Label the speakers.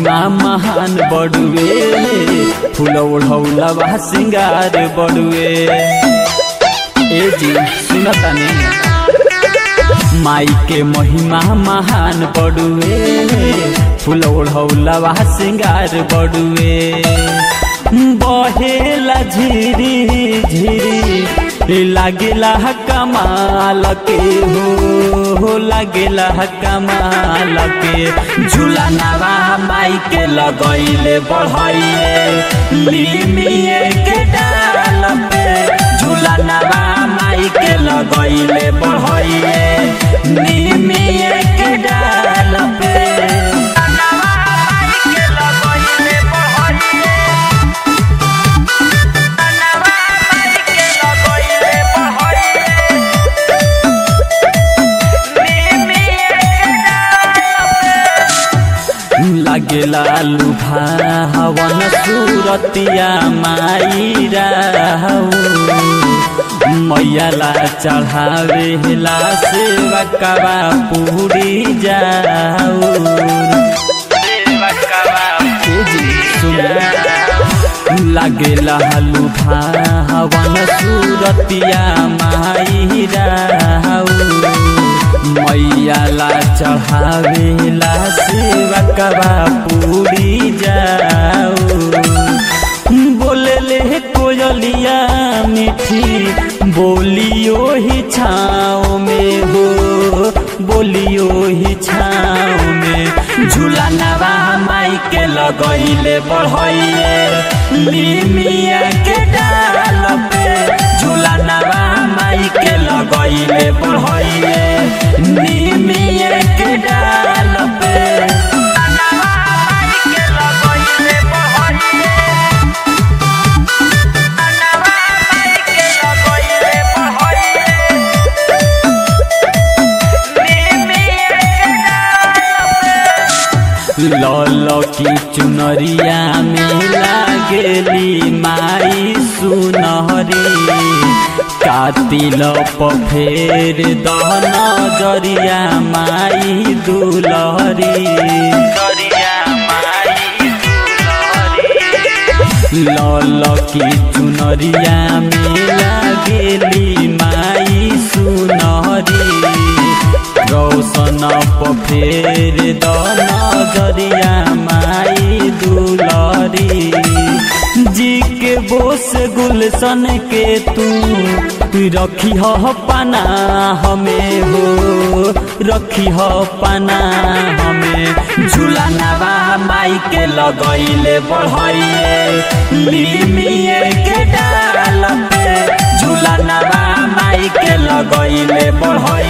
Speaker 1: महिमा महान बड़ुए फूल ओढ़ौलवा सिंगार बड़ुए ए जी सुनतानी माई के महिमा महान बड़ुए फूल ओढ़ौलवा सिंगार बड़ुए बहेला झिरी झिरी लागेला कमाल के हो लागेला कमाल के झूला नवा माई के लगैले बढ़ैले लिमिए के डाल पे झूला नवा माई के लगैले बढ़ैले लिमिए के डाल पे लागेला लुभा हवन सूरतिया माई मैयाला चढ़ावेला सेवा कबा पूरी जाऊ लागेला लुभा हवन सूरतिया माई मैयाला चढ़ावेला सेवा कबा पूरी जाऊ बोलले कोयलिया मीठी बोलियो ही छाँव में हो बोलियो ही छाँव में झूला नवा माई के लगैले बढ़ैले लिमिया के डाल पे झूला नवा माई के लगैले बढ़ैले लिमिया के डाल पे लल की चुनरिया में लागेली माई सुनहरी कातिल पफेर दहन जरिया माई दुलहरी लल की चुनरिया में लागेली माई सुनहरी रौशन पफेर दन जरिया माई दुलरी जी के बोस गुलशन के तू रखी हो पाना हमें हो रखी हो पाना हमें झूला नवा माई के लगैले बढ़ैले लिमिए के डाल पे झूला नवा माई के लगैले बढ़ैले